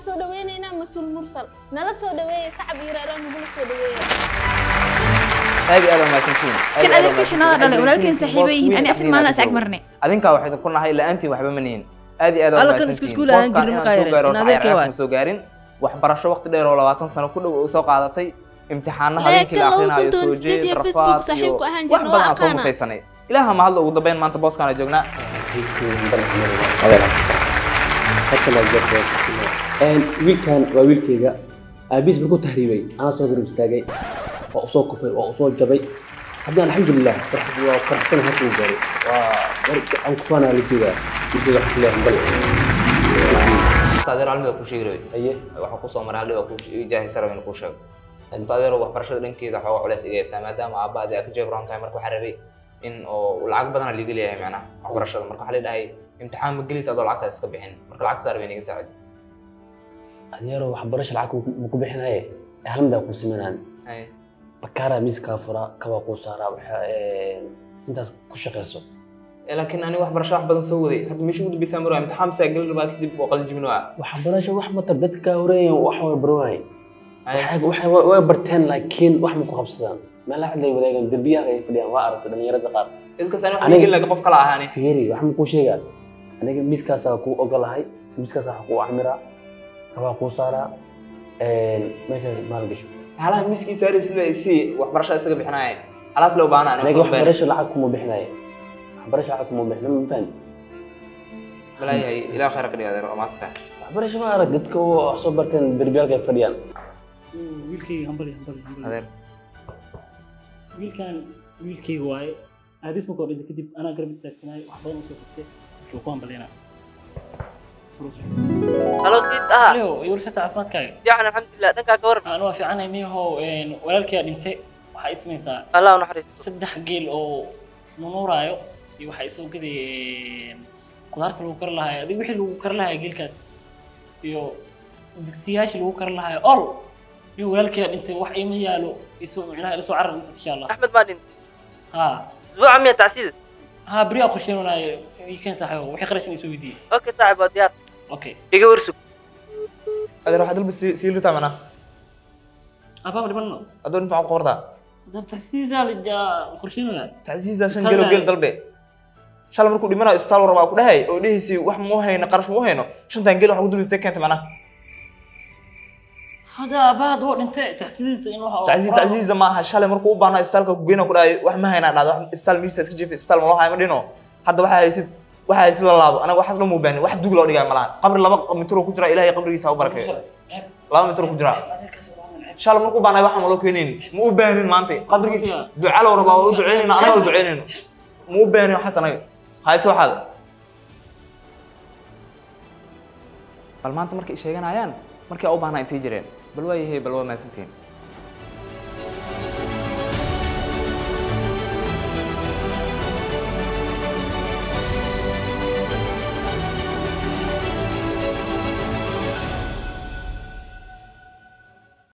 soo dhaweynaynaa mas-uul mursal nala soo dhaweeya sacab iyo reeraan nagula soo dhaweeya aad iyo aad waa mahadsantihiin Aad iyo kan aad waa adeerka shanaada dhalay mahadsantihiin. walaalkeen saaxiibo yihiin ani asig maalin asag marne adinkaa waxaydan ku nahay la-aantiin waxba ma nihin aad iyo aad waa Alla kan mahadsantihiin. isku iskuul ahaan Booskan jirnay inaan markaa soo yare, gaaro in waxaa adeerkay yar waay. aan soo gaarin waxbarasho waqti dheer oo labaatan sano ku dhow soo qaadatay imtixaano Lee, habeenkii la kan lagu akhrinayo kuntoon soo sideed jeed iyo rafaad Facebook iyo saaxiibku ahaan wax jirnay, badan waa aan soo aqaana. mutaysanay ilaaha mahadla ugu dambeyn maanta booskaan joognaa wiilkan waa wiilkayga aabiis markuu tahriibay anaa soo garab istaagay waa usoo kufay waa usoo jabay haddii alxamdulilah farxad waa faraxsan halka uu gaaray waa war aan kufaanaa la joogaa wiilkayga wax leeyahay bal taadeero almida ku sheegi rabay haye waxaa kusoo maray haldhiba ku jaahisa rabay inuu kuu sheego taadeero waxbarashada dhankeeda xooga culeys iga haystaa maadaama aabbaadi aa ka jeebroon tahay marka waxaa rabay in oo lacag badana liiga leeyahay macnaha waxbarashada marka waxaa la dhahay imtixaan ma gelaysa adoo lacagtaas iska bixin marka lacagta saar bay inaga saacidi adeero waxbarasho lacag ma ku bixinaye hal mid aa ku simanaan Haye. bakaaraa miiskaa furaa kabaa kuu saaraa waxa intaas ku shaqayso Eh, laakiin ani waxbarasho wax badan soo waday hadda meesha ugu dambeysaa marwaa imtixaan bisaa geli rabaa kadib waa qalin jibin waa waxbarasho wax matar dadka horeeyan wax way barwaay waxay waxay way way barteen laakiin wax ma ku qabsadaan meelaha cid lay wadaagaan derbiyaha ay fadhiyaan waa aragtay dhalinyarada qaar iskaas ani wax Aniga- geli laga qof kala ahaani fiiri wax ma kuu sheegaa aniga miiskaasaa kuu ogolahay miiskaasaa wax kuu camiraa kabaa kuu saaraa meeshaas maal gasho halaha miskii saari sida si waxbarashada isaga bixinaya halaas loo baahna aniga waxbarasho lacag kuma bixinayo waxbarasho lacag kuma bixina ma fahanti balaayahay ilaa khayr ka dhiga adeer waa maasta waxbarasho ma arag dadka oo wax soo barteen derbiyaalka ay fadhiyaan wiilkayga hambali hambali hambali adeer wiilkan wiilkayga waaye aadis markoo dhinta kadib anaa garab istaagsanaayo wax badan usoo qabtay markii uu ku hambalina halo siid aha alio iwalshata caafimaadkaaga fiican alxamdulilah dhankaa ka waran aan waa fiicanahay niyahow walaalkaya dhintay waxaa ismaysaa allah u naxariisto saddex geel oo nunuuraayo iyo waxaa isoo gaday qudaarta lagu kari lahayo adig wixii lagu kari lahayo geelkaas iyo digsiyaashii lagu kari lahayo ol iyo walaalkaya dhintay wax ima yaalo isu micnaha isu carar intaas insha allah axmed maa dhintay ha isbuuca miya tacsiida ha beriyaa qorsheenunaayo weekend saaxiibo wixii qarashin isoo weydiiyey okay saaxib waa diyaar okay iga warsug adeer waxaad dalba sii sii litaa mana abaaba dhibano adoo inta maxaa ku qortaa dabtasiisaa la qorsheenunaa tacsiisa shan gelo geel dalbe shalay markuu dhimanayo isbitaal war waa ku dhahay oo dhehaysi wax ma u hayno qarash ma u hayno shantan geel waxa ku dulistay keenta mana hada abaad woo dhintay taxsidiisa in waxa tacsiis tacsiisa ma aha shalay markuu u baahnaa isbitaalka ku geyna ku dhahay wax ma haynaa dhahda wax isbitaal miisa iska jiifa isbitaal ma loo hayo ma dhino hadda waxaa haysid waxaa haysid la laabo anaga waxaas lama ubaahin wax dug loo dhigaya malahan qabri laba mitir ku jira ilaahay qabrigiisa ha u barakeeyo laba mitir ku jira shalay markuu u baahnaa waxa ma loo keenayn ma u baahnin maanta qabrigiisa duca loo rabaa waa u duceynayna anaga u duceynayno ma u baahnin waxaas anaga hayse waxaad bal maanta markay sheeganayaan markii aa u baahnaa intay jireen bal waa yahay bal waa mahadsantihiin